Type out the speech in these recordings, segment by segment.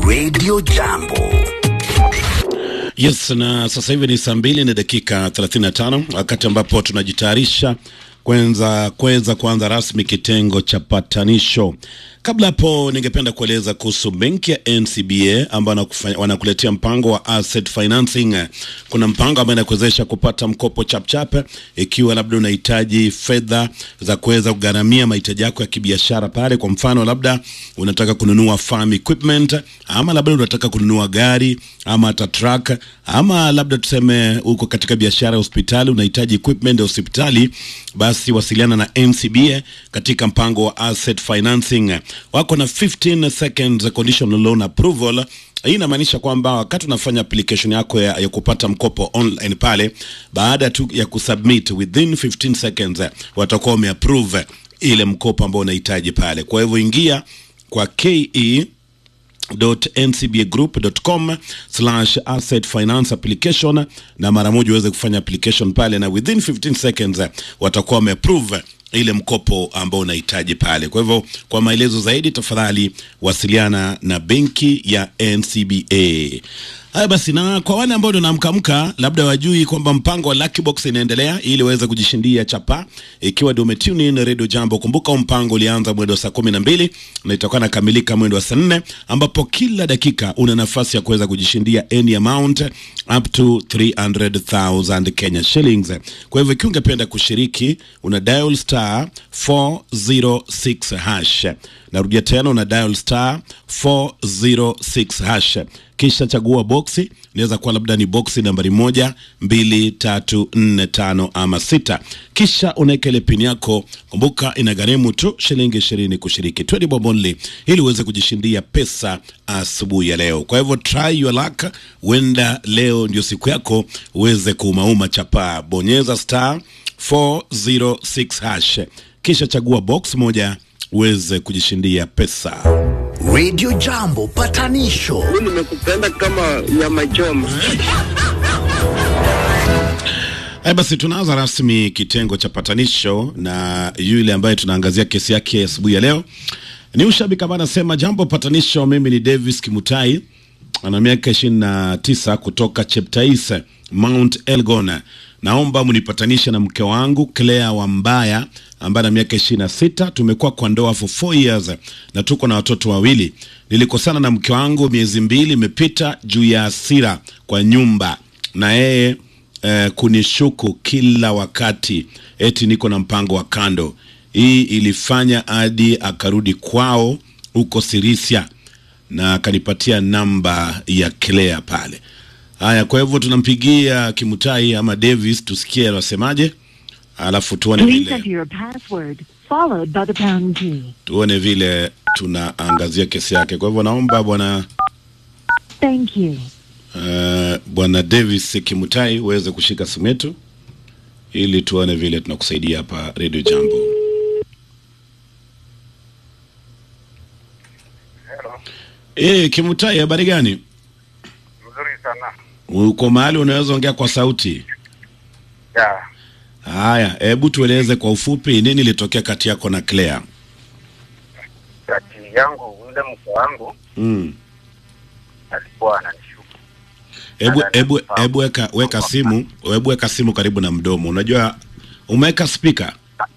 Radio Jambo. Yes, na sasa hivi ni saa mbili na dakika 35 wakati ambapo tunajitayarisha kwenza kuweza kuanza rasmi kitengo cha patanisho. Kabla hapo, ningependa kueleza kuhusu benki ya NCBA ambao wanakuletea mpango wa asset financing. Kuna mpango ambao inakuwezesha kupata mkopo chapchap ikiwa labda unahitaji fedha za kuweza kugharamia mahitaji yako ya kibiashara pale. Kwa mfano, labda unataka kununua farm equipment ama labda unataka kununua gari ama hata truck ama labda tuseme uko katika biashara ya hospitali unahitaji equipment ya hospitali, basi wasiliana na NCBA katika mpango wa asset financing. Wako na 15 seconds conditional loan approval. Hii inamaanisha kwamba wakati unafanya application yako ya, ya kupata mkopo online pale, baada tu ya kusubmit within 15 seconds watakuwa wameapprove ile mkopo ambao unahitaji pale. Kwa hivyo ingia kwa ke ncbagroup.com slash asset finance application na mara moja uweze kufanya application pale, na within 15 seconds watakuwa wameapprove ile mkopo ambao unahitaji pale. Kwa hivyo kwa maelezo zaidi, tafadhali wasiliana na benki ya NCBA. Haya basi, na kwa wale ambao ndio naamkamka, labda wajui kwamba mpango wa Lucky Box inaendelea ili waweze kujishindia chapa, ikiwa ndio umetune in Radio Jambo. Kumbuka mpango ulianza mwendo wa saa kumi na mbili na itakuwa nakamilika mwendo wa saa nne ambapo kila dakika una nafasi ya kuweza kujishindia any amount up to 300,000 Kenya shillings. Kwa hivyo ikiwa ungependa kushiriki, una dial star 406 hash. Narudia tena, una dial star 406 hash kisha chagua boksi. Inaweza kuwa labda ni boksi nambari moja, mbili, tatu, nne, tano ama sita. Kisha unaweka ile pini yako. Kumbuka inagharimu tu shilingi ishirini kushiriki, 20 bob only, ili uweze kujishindia pesa asubuhi ya leo. Kwa hivyo try your luck, huenda leo ndio siku yako uweze kuumauma chapaa. Bonyeza star 406 hash, kisha chagua box moja uweze kujishindia pesa. Radio Jambo patanisho. Mimi nimekupenda kama nyama choma. Haya basi, tunaanza rasmi kitengo cha patanisho na yule ambaye tunaangazia kesi yake asubuhi ya leo ni ushabiki ambaye anasema jambo patanisho. Mimi ni Davis Kimutai, ana miaka ishirini na tisa kutoka Cheptais, Mount Elgon. Naomba mnipatanishe na mke wangu Claire Wambaya ambaye ana miaka ishirini na sita. Tumekuwa kwa ndoa for four years na tuko na watoto wawili. Nilikosana na mke wangu miezi mbili imepita juu ya hasira kwa nyumba na yeye eh, kunishuku kila wakati eti niko na mpango wa kando. Hii ilifanya hadi akarudi kwao huko Sirisia na akanipatia namba ya Claire pale. Haya, kwa hivyo tunampigia Kimutai ama Davis tusikie anasemaje, alafu tuone Please vile enter your password followed by the pound key. tuone vile tunaangazia kesi yake. Kwa hivyo naomba bwana Thank you. uh, bwana Davis Kimutai uweze kushika simu yetu ili tuone vile tunakusaidia hapa Radio Jambo. Hello. Eh, Kimutai, habari gani? Mzuri sana. Uko mahali unaweza ongea kwa sauti? Ya, Haya, hebu tueleze kwa ufupi nini ilitokea kati yako na Claire? kati yangu yule mke wangu Mm. alikuwa ananishuku. Hebu Ana- hebu hebu weka weka simu, hebu weka simu karibu na mdomo. Unajua umeweka speaker?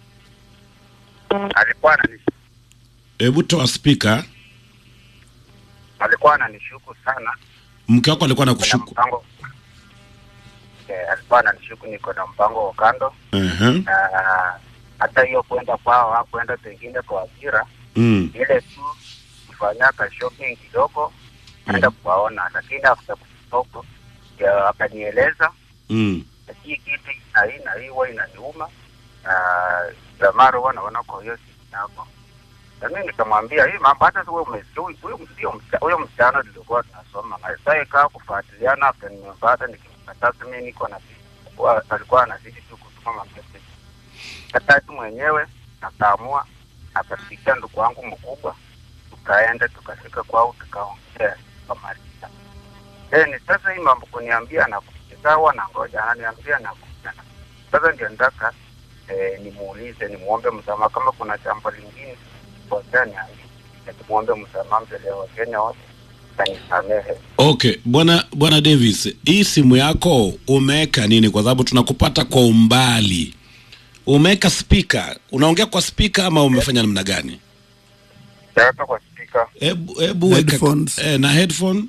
Alikuwa ananishuku, Hebu toa speaker. alikuwa ananishuku sana. Mke wako alikuwa Kuna anakushuku. mpango eh, alikuwa ananishuku niko na mpango wa kando Uh-huh. na hata hiyo kwenda kwao au kwenda pengine kwa ajira Mm. ile tu kufanyaka shopping kidogo naenda kuwaona, lakini after kutoka ya akanieleza Mm. hii kitu na hii na hii huwa inaniuma na zamara huwa naona kwa hiyo siku yako na mimi nikamwambia hii mambo hata wewe umesikia huyu huyu sio msichana huyo msichana tulikuwa tunasoma na sasa ikawa kufuatiliana hata nimepata nikimkata mimi niko na kwa alikuwa anazidi tu kutuma mamessage katatu mwenyewe akaamua akapikia ndugu wangu mkubwa tukaenda tukafika kwao tukaongea tukamaliza Then sasa hii mambo kuniambia na sawa na ngoja ananiambia na kuja. Sasa ndio nataka eh, nimuulize nimuombe msamaha kama kuna jambo lingine kosea niambie. Nimuombe msamaha mbele ya Wakenya wote anisamehe. Okay, bwana bwana Davis, hii simu yako umeweka nini? Kwa sababu tunakupata kwa umbali. Umeweka speaker, unaongea kwa speaker ama umefanya namna gani? Sijaweka kwa spika, Hebu hebu weka Headphones. eh, na headphone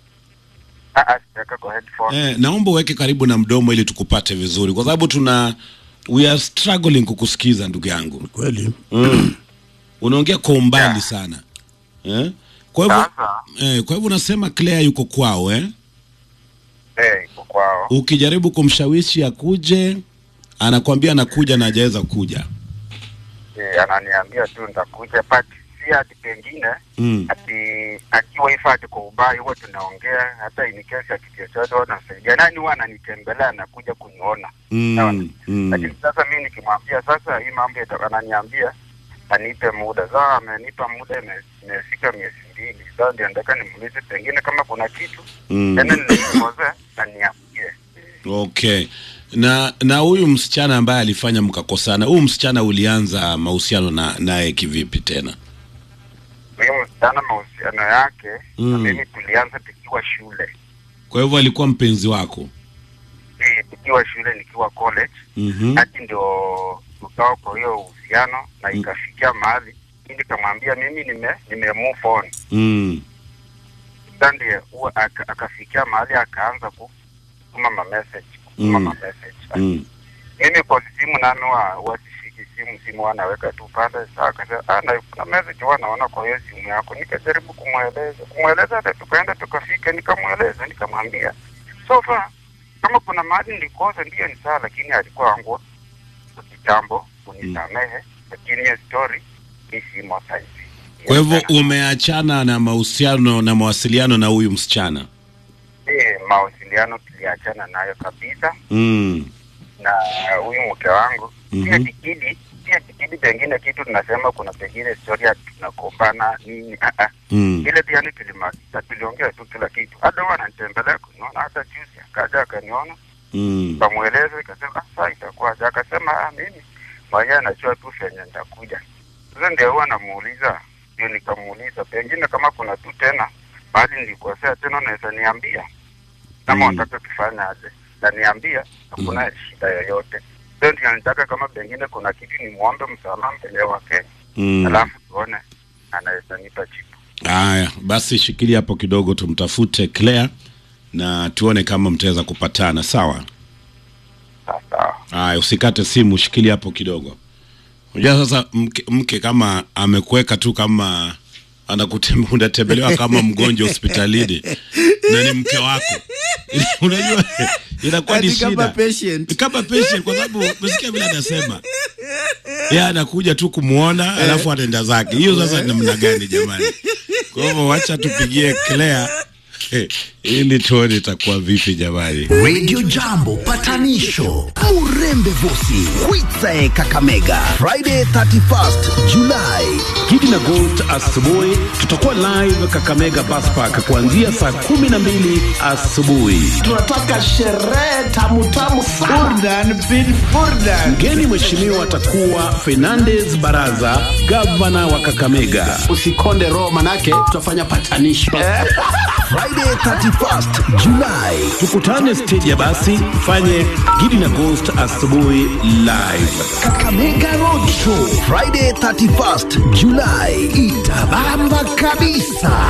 ah, sijaweka kwa headphone. eh, naomba uweke karibu na mdomo ili tukupate vizuri, kwa sababu tuna we are struggling kukusikiza ndugu yangu. kweli Mm. Unaongea kwa umbali sana eh? Kwa hivyo Sasa eh, kwa hivyo unasema Claire yuko kwao eh? eh, iko kwao. Ukijaribu kumshawishi akuje, anakwambia anakuja na hajaweza kuja. Eh, ananiambia tu nitakuja, but si ati pengine Mm. ati akiwa hivyo ati kwa ubaya huwa tunaongea, hata in case ya kitu chochote huwa nasaidia. Nani huwa ananitembelea anakuja kuniona Sawa. Mm. Mm. lakini sasa mi nikimwambia sasa hii mambo ita- ananiambia anipe muda sasa amenipa muda ime- imefika miezi mbili sasa ndio nataka nimuulize pengine kama kuna kitu Mm. tena nilikosea aniambie Okay. Na na huyu msichana ambaye alifanya mkakosana, huyu msichana ulianza mahusiano na naye kivipi tena? huyu msichana mahusiano yake Mm. na mimi tulianza tukiwa shule Kwa hivyo alikuwa mpenzi wako? Eh, tukiwa shule nikiwa college Mhm. hati ndio tukawa kwa hiyo uhusiano na ikafikia mahali mi nikamwambia mimi nime nime move on Mm. sasa ndiye huwa aka- akafikia mahali akaanza ku- kutuma ma message kutuma Mm. ma message Mm. mimi kwa simu nami wa wasishiki simu simu wanaweka tu pale saa akasema ah na kuna message huwa naona kwa hiyo simu yako nikajaribu kumweleza kumweleza hata tukaenda tukafika nikamweleza nikamwambia so far kama kuna mahali nilikosa ndiyo ni sawa lakini alikuwa wangu kitambo unisamehe lakini hiyo story mi simo saizi Kwa hivyo umeachana na mahusiano na mawasiliano na huyu msichana? Eh, mawasiliano tuliachana nayo kabisa Mm. na huyu mke wangu Mhm. pia tikidi pia tikidi pengine kitu tunasema kuna pengine historia tunakombana nini ah, ah. Mm. ile pia ni tulimaliza tuliongea tu kila kitu hata huwa ananitembelea kuniona hata juzi akaja akaniona Mm. kamweleza ikasema ah, saa itakuwaje akasema ah, mimi mwenyewe najua tu venye nitakuja sasa ndio huwa namuuliza ndio nikamuuliza pengine kama kuna tu tena mahali nilikosea tena unaweza niambia kama Mm. unataka tufanya aje na niambia hakuna shida yoyote sio ndio nitaka kama pengine kuna kitu nimwombe msamaha mbele wa Kenya Mm. alafu tuone anaweza nipa jibu Haya, basi shikilia hapo kidogo, tumtafute Claire na tuone kama mtaweza kupatana. Sawa. sasa Haya, usikate simu, shikilia hapo kidogo. Unajua sasa mke, mke kama amekuweka tu kama anakutem- unatembelewa kama mgonjwa hospitalini na ni mke wako, unajua inakuwa ni Ati kama shida patient. kama patient, kwa sababu umesikia vile anasema yeye anakuja tu kumwona alafu anaenda zake. Hiyo sasa ni namna gani jamani? Kwa hivyo wacha tupigie Claire eh, ili tuone itakuwa vipi jamani. Radio Jambo patanisho Murembe Vosi Kwitsae Kakamega Friday 31st July Gidi na Ghost asubuhi tutakuwa live Kakamega Bus Park kuanzia saa kumi na mbili asubuhi. tunataka sherehe tamutamu sana Mgeni mheshimiwa atakuwa Fernandez Baraza, gavana wa Kakamega. usikonde roho manake tutafanya patanisho Friday 31st July Tukutane stage ya basi, fanye Gidi na Ghost asubuhi live. Kakamega Road Show Friday 31st July itabamba kabisa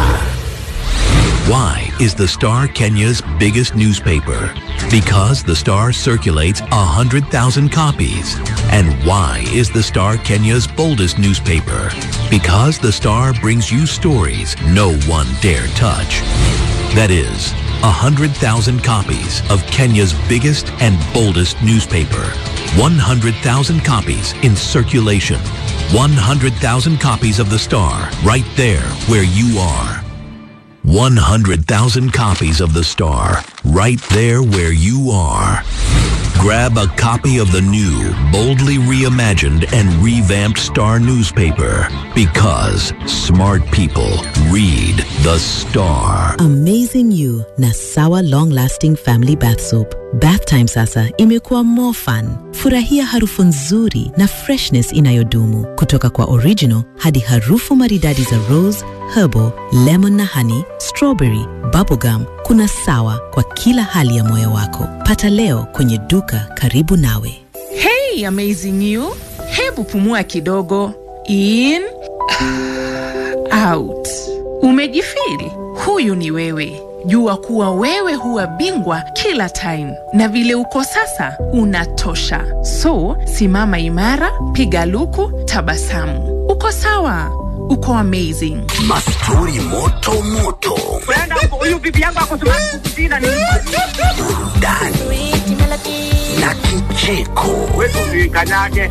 Why is the Star Kenya's biggest newspaper? Because the Star circulates 100,000 copies. And why is the Star Kenya's boldest newspaper? Because the Star brings you stories no one dare touch. That is, 100,000 copies of Kenya's biggest and boldest newspaper. 100,000 copies in circulation. 100,000 copies of the Star right there where you are. 100,000 copies of The Star, right there where you are. Grab a copy of the new, boldly reimagined and revamped Star newspaper because smart people read The Star. Amazing You na Sawa Long Lasting Family Bath Soap. Bath time sasa imekuwa more fun. Furahia harufu nzuri na freshness inayodumu kutoka kwa original hadi harufu maridadi za rose, herbal, lemon na honey, strawberry, bubblegum. Kuna Sawa kwa kila hali ya moyo wako. Pata leo kwenye duka karibu nawe. Hey, amazing you. Hebu pumua kidogo. In out. Umejifili? Huyu ni wewe. Jua kuwa wewe huwa bingwa kila time, na vile uko sasa unatosha. So simama imara, piga luku, tabasamu. Uko sawa, uko amazing. Mastori moto moto, huyu bibi yangu ako kukusina ni burudani na kicheko. wetu kanyage.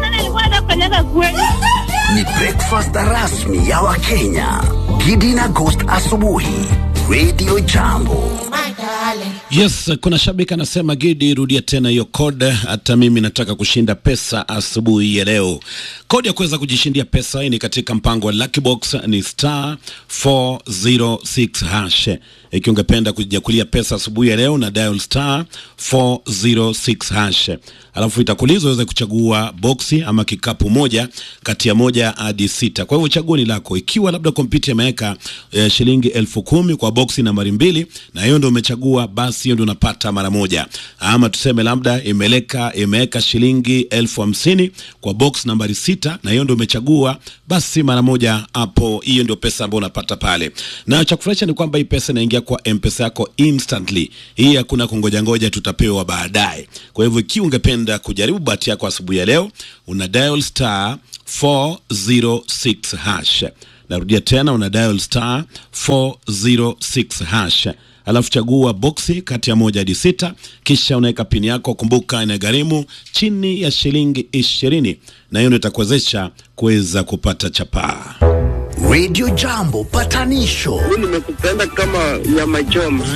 Ni breakfast rasmi ya Wakenya. Gidi na Ghost asubuhi, Radio Jambo. Yes, kuna shabiki anasema Gidi, rudia tena hiyo code. Hata mimi nataka kushinda pesa asubuhi ya leo. Kodi ya kuweza kujishindia pesa hii ni katika mpango wa Lucky Box ni star 406 hash. Ikiwa ungependa kujiakulia pesa asubuhi ya leo na dial star 406 hash, alafu itakuuliza uweze kuchagua boksi ama kikapu moja kati ya moja hadi sita. Kwa hivyo chaguo ni lako. Ikiwa labda kompyuta imeweka eh, shilingi elfu kumi kwa boksi nambari mbili na hiyo ndio umechagua, basi hiyo ndio unapata mara moja. Ama tuseme labda imeleka imeweka shilingi elfu hamsini kwa box nambari sita na hiyo ndio umechagua, basi mara moja hapo, hiyo ndio pesa ambayo unapata pale. Na cha kufurahisha ni kwamba hii pesa inaingia kwa mpesa yako instantly. Hii hakuna kungoja ngoja, tutapewa baadaye. Kwa hivyo ikiwa ungependa kujaribu bahati yako asubuhi ya leo, una dial star 406 hash. Narudia tena, una dial star 406 hash alafu chagua boksi kati ya moja hadi sita, kisha unaweka pini yako. Kumbuka inagharimu chini ya shilingi ishirini, na hiyo ndio itakuwezesha kuweza kupata chapaa. Radio Jambo patanisho Mimi nimekupenda kama nyama choma.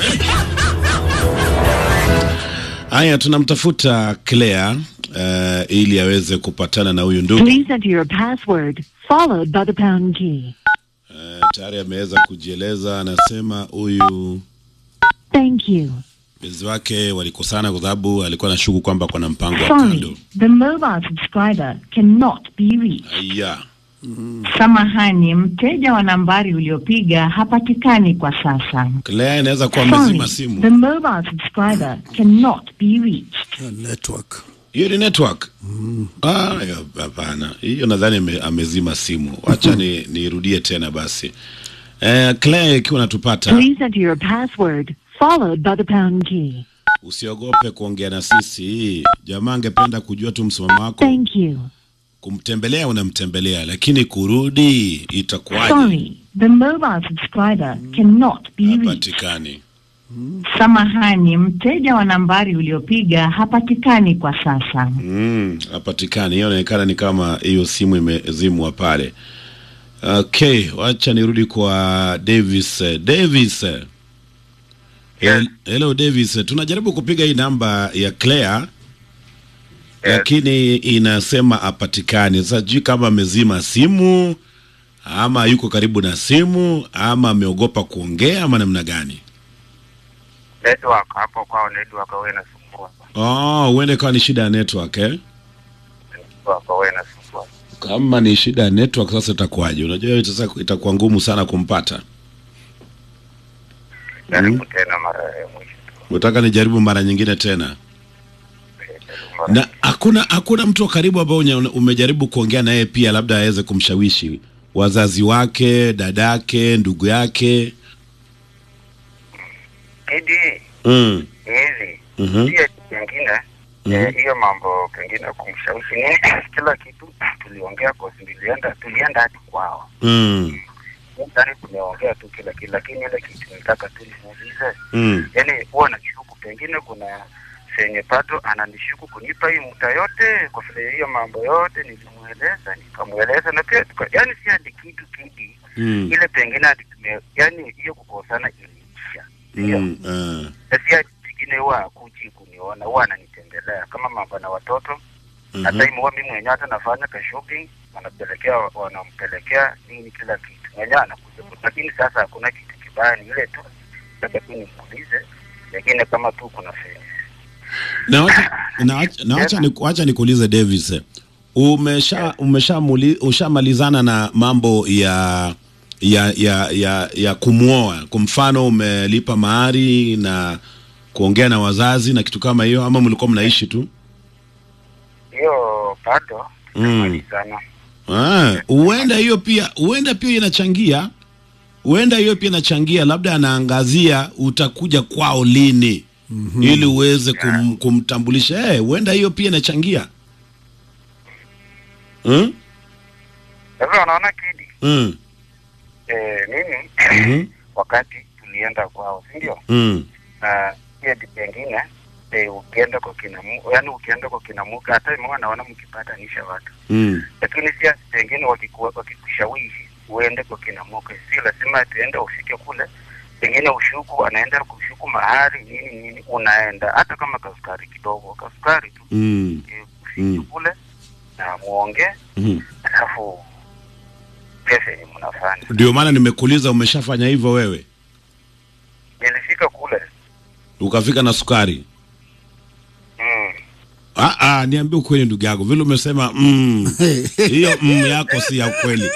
Haya, tunamtafuta Claire uh, ili aweze kupatana na huyu ndugu Please enter your password, followed by the pound key. uh, tayari ameweza kujieleza. Anasema huyu Thank you. mpenzi wake walikosana kwa sababu alikuwa anashuku kwamba kuna mpango wa Sorry, kando. the mobile subscriber cannot be reached. Aya, Samahani, mteja wa nambari uliopiga hapatikani kwa sasa. Claire inaweza kuwa Sorry, amezima the simu. mobile subscriber cannot be reached. network Hiyo ni network. Ah, ya, hapana, hiyo nadhani ame- amezima simu. Wacha ni nirudie tena basi. Eh, Claire, ikiwa unatupata Please enter your password, followed by the pound key. usiogope kuongea na sisi. Jamaa angependa kujua tu msimamo wako. Thank you. Kumtembelea unamtembelea, lakini kurudi itakuwaje? Sorry, the mobile subscriber cannot be reached. Hapatikani. Samahani, mteja wa nambari uliopiga hapatikani kwa sasa. Mm, hapatikani. Hiyo inaonekana ni kama hiyo simu imezimwa pale. Okay, wacha nirudi kwa Davis. Davis. Hel- Hello Davis, tunajaribu kupiga hii namba ya Claire lakini inasema hapatikani. Sasa sijui kama amezima simu ama yuko karibu na simu ama ameogopa kuongea ama namna gani? Network hapo kwao, network wewe inasumbua, Oh, uende kawa ni shida ya network eh? network wewe inasumbua. Kama ni shida ya network sasa itakuwaje? Unajua sasa itakuwa ngumu sana kumpata. Jaribu tena mara ya mwisho. Unataka nijaribu mara nyingine tena? Na hakuna hakuna mtu wa karibu ambao unya- umejaribu kuongea naye pia, labda aweze kumshawishi wazazi wake, dadake, ndugu yake. Idi Mm. hizi Mhm. pia kingine eh, hiyo mambo pengine kumshawishi nini, kila kitu tuliongea kwa tulienda tulienda hadi kwao Mm. ndani tumeongea tu kila kitu, lakini ile kitu nitaka tu nimuulize, Mm. yani huwa nashuku pengine kuna senye pato ananishuku kunipa hii muda yote, kwa vile hiyo mambo yote nilimweleza, nikamweleza na pia tuka, yani si hadi kitu kidi Mm. ile pengine hadi tume, yani hiyo kukosana iliisha Mm. Ah. na si hadi pengine huwa akuji kuniona, huwa ananitembelea kama mambo na watoto Mhm. hata mm huwa mimi mwenyewe hata nafanya ka shopping, wanapelekea wanampelekea nini kila kitu mwenyewe anakuja, lakini sasa hakuna kitu kibaya, ni ile tu labda tu nimuulize, lakini kama tu kuna fence na wacha na wacha- na wacha ni- wacha nikuulize Davis, eh, umesha umesha ushamalizana na mambo ya ya ya ya, ya kumwoa. Kwa mfano umelipa mahari na kuongea na wazazi na kitu kama hiyo, ama mlikuwa mnaishi tu? hiyo bado Mm. sana. Ah, huenda hiyo pia huenda pia inachangia, huenda hiyo pia inachangia, labda anaangazia utakuja kwao lini ili uweze kum, kumtambulisha. Eh, huenda hiyo pia inachangia hmm? Sasa unaona kidi Mm. eh, mimi Mhm. wakati tulienda kwao, si ndio? Mm. na pia di- pengine eh, ukienda kwa kina Mu- yaani ukienda kwa kina muka hata mwa naona mkipatanisha watu, Mm. lakini si pengine wakiku- wakikushawishi uende kwa kina muka, si lazima tuende ufike kule, pengine ushuku anaenda kushuku mahari nini nini, unaenda hata kama kasukari kidogo, kasukari tu Mm. Mm. kule na muongee, Mhm. alafu pesa yenye mnafanya. Ndio maana nimekuuliza umeshafanya hivyo wewe, Nilifika kule ukafika na sukari? mm. Ah, ah, niambie ukweli ndugu yako, vile umesema mm, hiyo mm yako si ya kweli.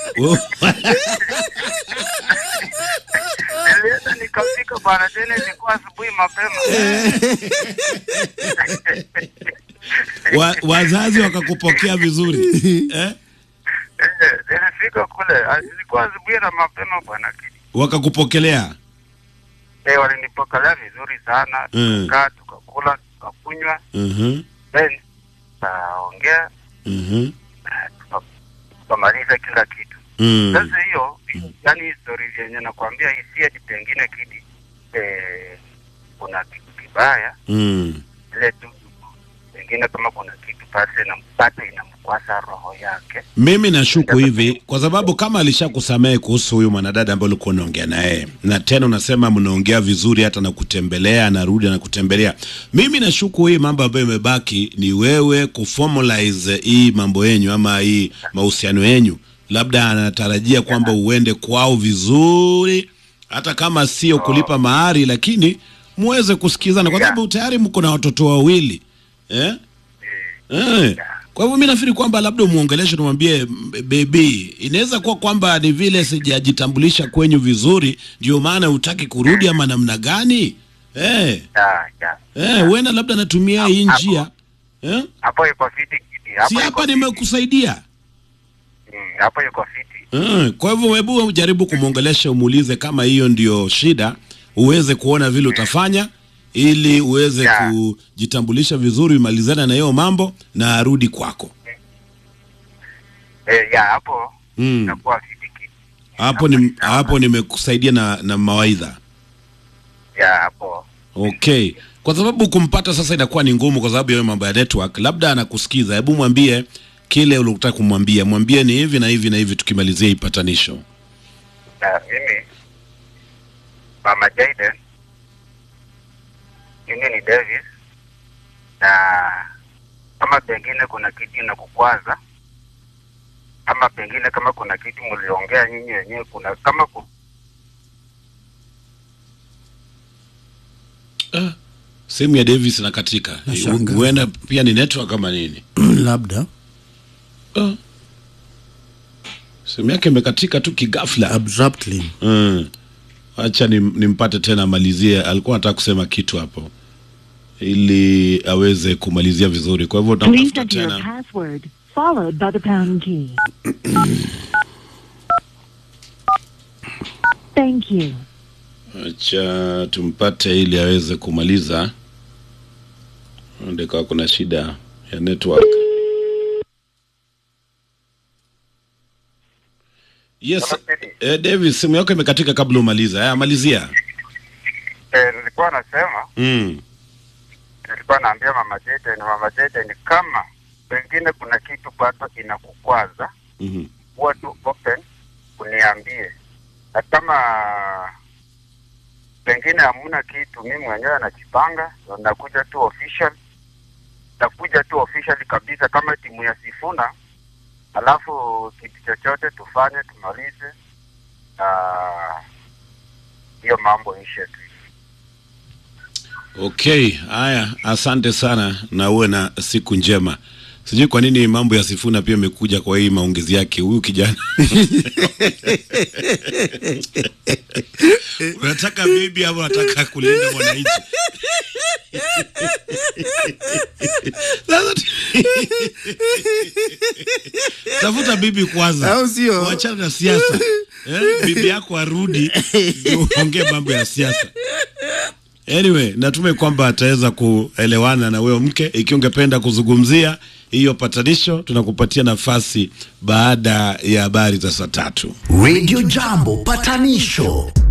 Nilienda nikafika bwana, tena ilikuwa asubuhi mapema Wa, wazazi wakakupokea vizuri eh? Eh, nilifika kule ah, ilikuwa asubuhi na mapema bwana Kidi. Wakakupokelea Eh, walinipokelea vizuri sana, Mm. tukakaa tukakula tukakunywa, Mhm, then tukaongea mhm, tukamaliza kila kitu. mm. Sasa hiyo yani histori yenye nakwambia hisia ati pengine Kidi eh, kuna kitu kibaya Mm. ile tu pengine kama kuna kitu pale na bado inamkwasa roho yake Mimi nashuku hivi kwa sababu kama alishakusamehe kuhusu huyu mwanadada ambaye ulikuwa unaongea naye, na tena unasema mnaongea vizuri, hata na kutembelea, anarudi na kutembelea. Mimi nashuku hii mambo ambayo imebaki ni wewe kuformalize hii mambo yenyu ama hii mahusiano yenyu, labda anatarajia kwamba uende kwao vizuri, hata kama sio kulipa mahari, lakini muweze kusikizana, kwa sababu tayari mko na watoto wawili eh? Eh. Kwa hivyo mi nafikiri kwamba labda umuongeleshe, tumwambie bebi, inaweza kuwa kwamba ni vile sijajitambulisha kwenyu vizuri, ndio maana hutaki kurudi ama namna gani? Eh, Ya, ya. eh, huenda labda natumia hii njia eh? hapo iko fiti Kidi, hapo Si iko hapa fiti. nimekusaidia Mm, hapo iko fiti eh. Kwa hivyo hebu ujaribu kumwongelesha, umuulize kama hiyo ndio shida, uweze kuona vile utafanya ili uweze kujitambulisha vizuri, umalizane na hiyo mambo na arudi kwako. eh, ya hapo Mm. itakuwa fiti Kidi. hapo ni hapo nimekusaidia na, na mawaidha ya hapo okay kwa sababu kumpata sasa inakuwa ni ngumu kwa sababu ya mambo ya network labda anakusikiza hebu mwambie kile ulikutaka kumwambia mwambie ni hivi na hivi na hivi tukimalizia hii patanisho na mimi mama Jaden mimi ni Davis na kama pengine kuna kitu inakukwaza ama pengine kama kuna kitu mliongea nyinyi wenyewe kuna kama ku, sehemu ya Davis inakatika Nashangaa. huenda pia ni network kama nini labda Ah. sehemu yake imekatika tu kigafla abruptly mm. acha nim- nimpate tena amalizie alikuwa anataka kusema kitu hapo ili aweze kumalizia vizuri kwa hivyo Please utamtafuta enter your tena password, followed by the pound key. Thank you. acha tumpate ili aweze kumaliza ndikawa kuna shida ya network yes eh, davis simu yako imekatika kabla umaliza haya malizia eh, nilikuwa nasema mm. nilikuwa naambia mama Jaden mama Jaden kama pengine kuna kitu bado inakukwaza mm kuwa tu open uniambie, na kama pengine hamuna kitu, mimi mwenyewe najipanga, ndo nakuja tu official, nakuja tu official kabisa kama timu ya Sifuna, alafu kitu chochote tufanye tumalize, na hiyo mambo ishe tu. Okay, haya, asante sana na uwe na siku njema. Sijui kwa nini mambo ya Sifuna pia imekuja kwa hii maongezi yake huyu kijana. unataka bibi ama unataka kulinda mwananchi? Sasa tu- tafuta bibi kwanza, Au sio? wachana na siasa eh, bibi yako arudi ndio uongee mambo ya siasa. Anyway, natume kwamba ataweza kuelewana na huyo mke. Ikiwa ungependa kuzungumzia hiyo patanisho, tunakupatia nafasi baada ya habari za saa tatu. Radio Jambo patanisho